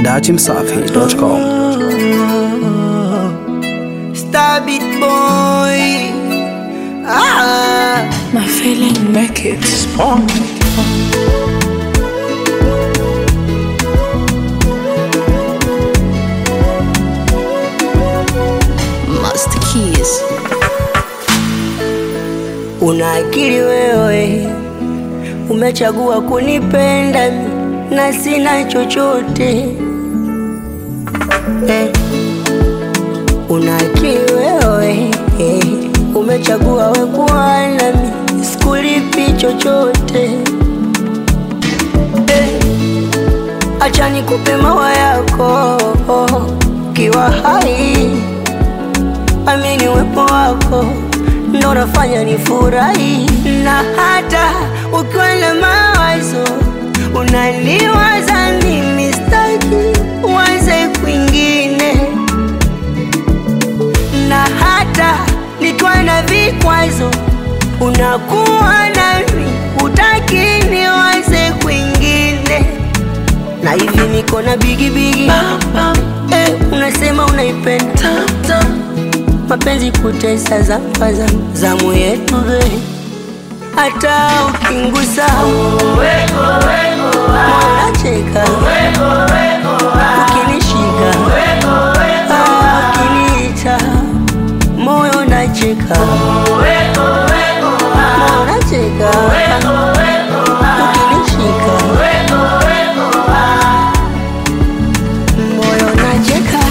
datimsafi.com. Stab it, boy. Ah, My feeling make it strong. Master Keys. una akili wewe, umechagua kunipenda mi, na sina chochote eh. Una akili wewe eh, umechagua we kuwa nami, sikulipi chochote eh. Acha nikupe mawa yako kiwa hai amini uwepo wako ndo unafanya ni furahi, na hata ukiwa na mawazo unaniwaza mimi, staki uanze kwingine, na hata nikiwa na vikwazo unakuwa nami, utaki niwaze kwingine, na hivi niko na bigibigi eh, unasema unaipenda mapenzi kutesa zambaza zamu yetu be hata ukingusa mwanacheka ukinishika ah, ukiniita moyo nacheka mwanacheka ukinishika moyo nacheka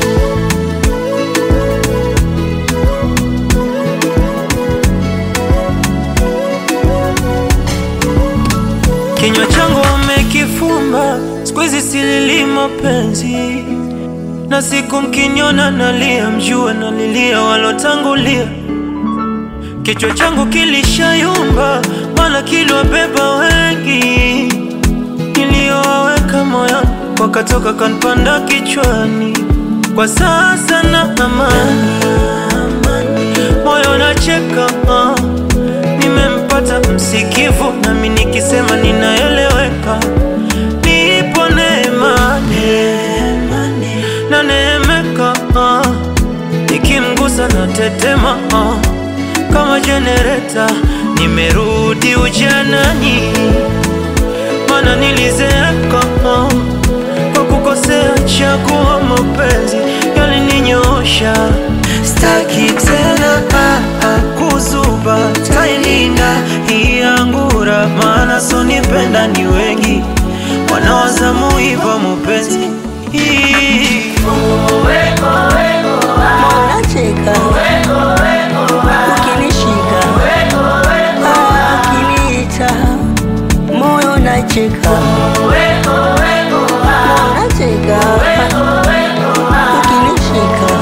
Kinywa changu wamekifumba, siku hizi silili mapenzi, na siku mkiniona nalia, mjue nalilia walotangulia. Kichwa changu kilishayumba, maana kiliwabeba wengi, niliyowaweka moyoni wakatoka kanpanda kichwani. Kwa sasa na amani, moyo nacheka ah. Nimempata msikivu, nami nikisema ninaeleweka. Nipo neemani na neemeka, ah. nikimgusa na tetema ah. kama jenereta. Nimerudi ujanani, mana nilizeeka ah. kwa kukosea chagua mapenzi yalininyoosha. Staki tena ah, ah, kuzuba, tailinda hii angura, maana sonipenda ni wengi wanawaza muiba mupenzi Hii. mwanacheka ukinishika ah, ukiniita moyo nacheka mwanacheka ukinishika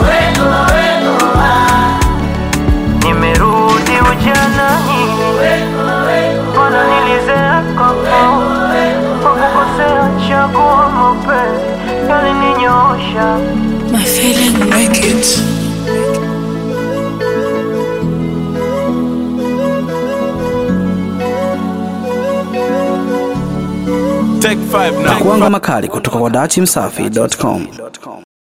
Nimerudi ujanani, mana nilizeeka kwa kukosea chagua mapenzi yalininyoosha. My feeling make it. Na kuanga makali kutoka kwa datimsafi.com.